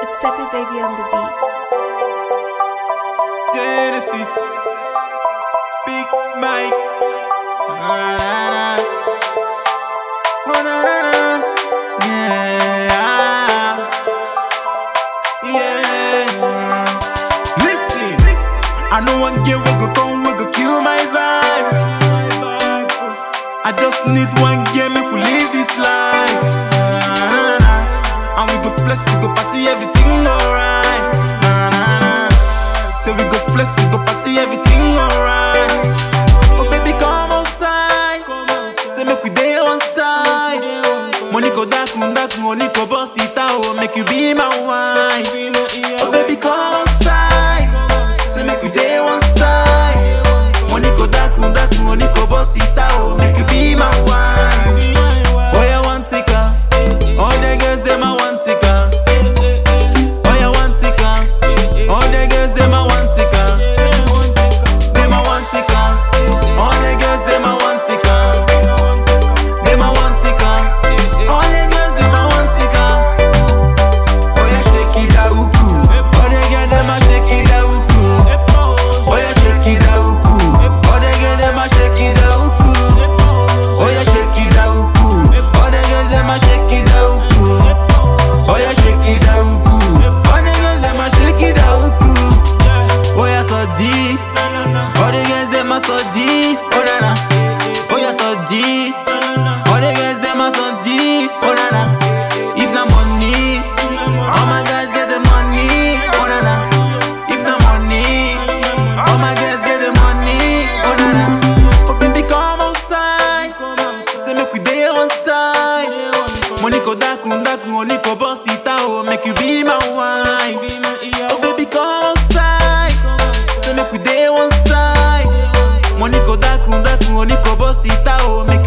It's Steppy Baby on the beat. Genesis, Big Mike. Na, na, na. Oh, na, na, na. Yeah. Yeah. Listen, I know one girl we go come, we go kill my vibe. I just need one girl, make we live this life. Na, na, na, na. And we go flex, we go party, everything alright. Na, na, na. Say we go flex, we go party, everything alright. Oh baby, come outside. Say make we day on side. Money go daku daku, money go boss it out. Make you be my wife. Oh baby, come outside. Say make we day on side. Money go daku daku, money go boss it out. Make you be my wife. Oh yeah, one ticker. All the girls them I want ticker. Oh yeah, one ticker. All the girls them I want ticker. Them I want ticker. All the girls them I want ticker. Them I want ticker. All the girls them I want ticker. Oh yeah, shake it out, uku. All the girls them I shake it out, uku. Oh yeah, shake it out, uku. All the girls them I shake it out, uku. Oh yeah, shake it out, uku. All the girls them I shake it out, uku. Oh yeah, shake it out, uku. All the girls them I shake it out, uku. Oh yeah, so deep. All the girls them are so deep. Oh na na. Oh yeah, so deep. All the girls them are so deep. Oh na na. If na money, all my guys get the money. Oh na na. If na money, all my guys get the money. Oh na na. Oh baby, come outside. Say make we day on side. Money go daku daku, money go boss it out. Make you be my wife. Oh baby, come outside. Say make we day one side. Money go daku daku, money go boss it out. Make